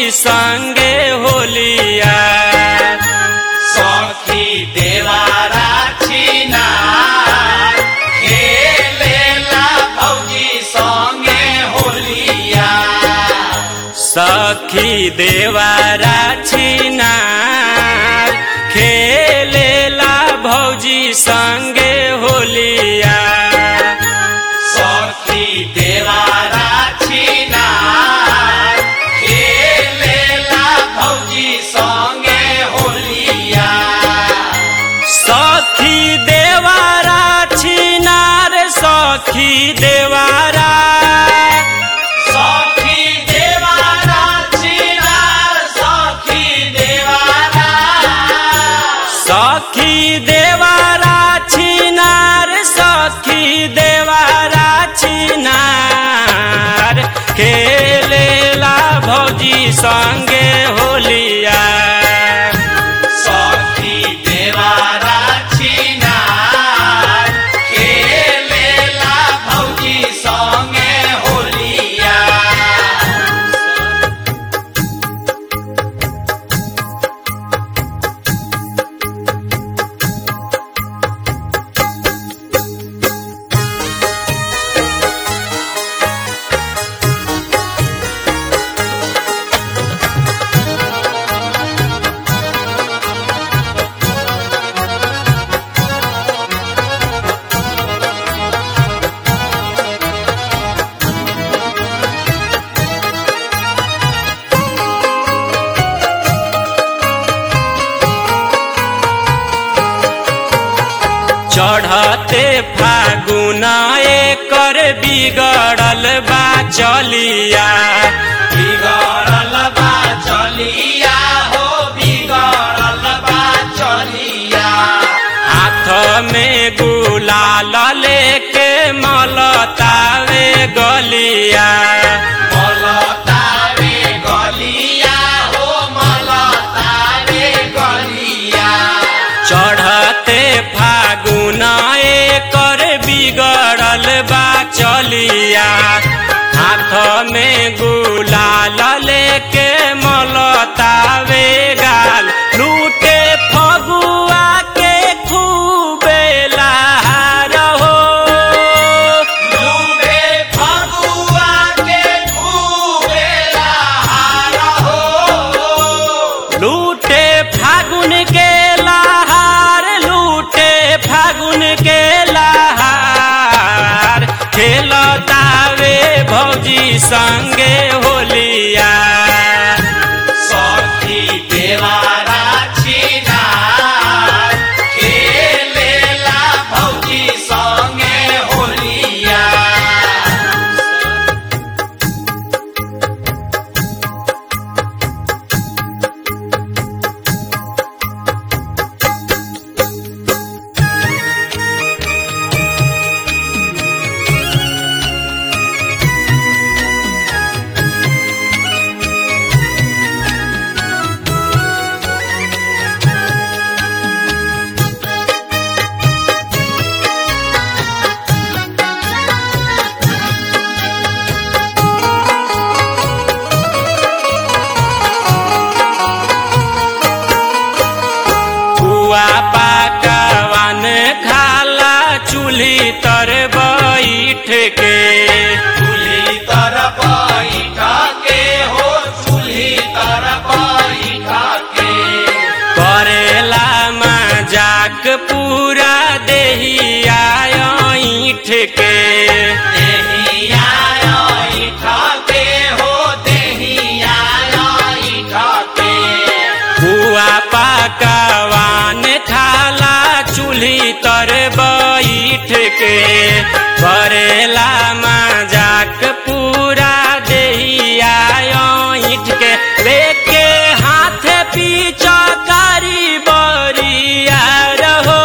भौजी संगे होलिया सखी देवारा छिना खेलेला भौजी संगे होलिया सखी देवारा छिनार खेलेला भौजी संगे होलिया सखी देवारा छिना खेलेला भौजी संगे होलिया सखी देवारा छिनार सखी देवारा सखी देवारा छिना सखी देवारा सखी देवारा छिनार सखी देवारा छिनार खेलेला भौजी संगे होलिया सखी देवारा छिना खेलेला भौजी संगे होलिया चढ़ते फागुन एकर बिगड़ल बा चलिया बिगड़ल बा चलिया हो बिगड़ल बा चलिया हाथ में गुलाल लेके मलतावे गलिया मलतावे गलिया हो मलतावे गलिया चढ़ते फागुन एकर बिगड़ल बा चलिया हाथ में गुलाल लेके मलतावे गाल लूटे फगुआ के खूबे लहार हो लूटे फगुआ के खूबे लहार हो लूटे फागुन के लहार लूटे फागुन के लहार खेलतावे भौजी संगे होलिया सखी देवारा छिना खेलेला भौजी संगे होलिया पुआ पाकवान खाला चूल्ही तर बैठ के चूल्ही तर बैठ के हो चूल्ही तर बैठ के करेला मजाक पूरा देहिया ईठ के देहिया बैठ के हो देहिया बैठ के पुआ पाकवान खाला चूल्ही तर बैठ के करेला मजाक पूरा देहिया ईठ के लेके हाथ पीछा करी बरिया रहो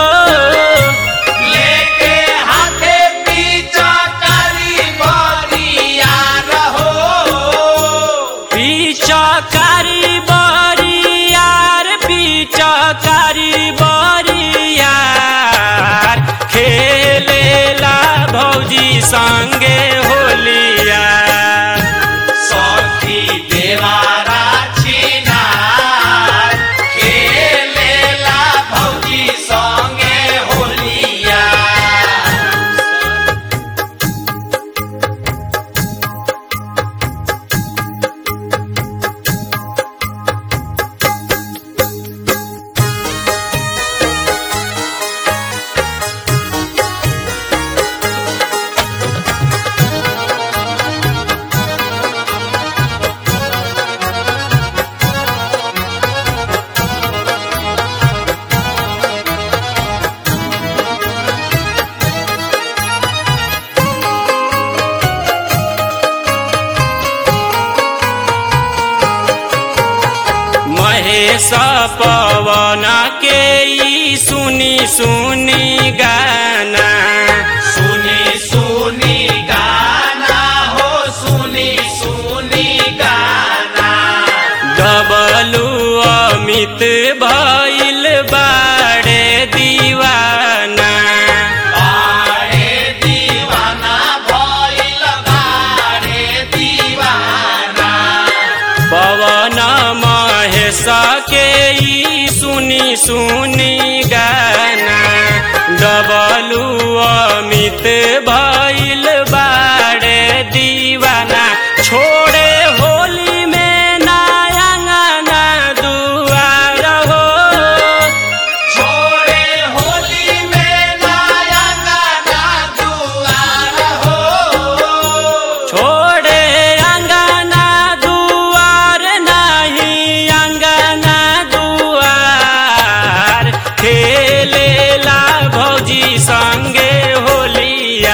लेके हाथे पीछा करी बरिया रहो पीछा करी बरियार पीछा करी बरियार खेलेला भौजी संगे होलिया सखी देवारा महेश पवन के ई सुनी सुनी गाना सुनी सुनी गाना हो सुनी सुनी गाना डबलू अमित भइल बाड़े दीवाना बारे दीवाना भइल बारे दीवाना पवन महेश के ई सुनी सुनी गाना डबलू अमित भइल बाड़े दीवाना छोड़े होली में नायंगना दुआर हो छोड़े होली में नया गाना दुआर हो छोड़े अंगना दुआर नहीं अंगना दुआर खेलेला भौजी संगे होलिया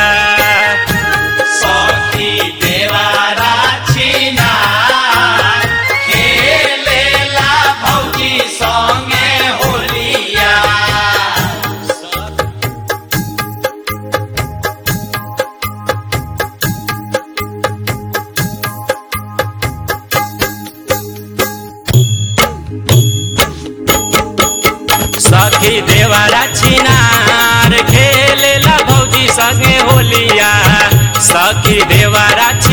सखी देवारा छिनार खेलेला भौजी संगे होलिया सखी देवारा छिनार खेलेला भौजी संगे होलिया सखी देवारा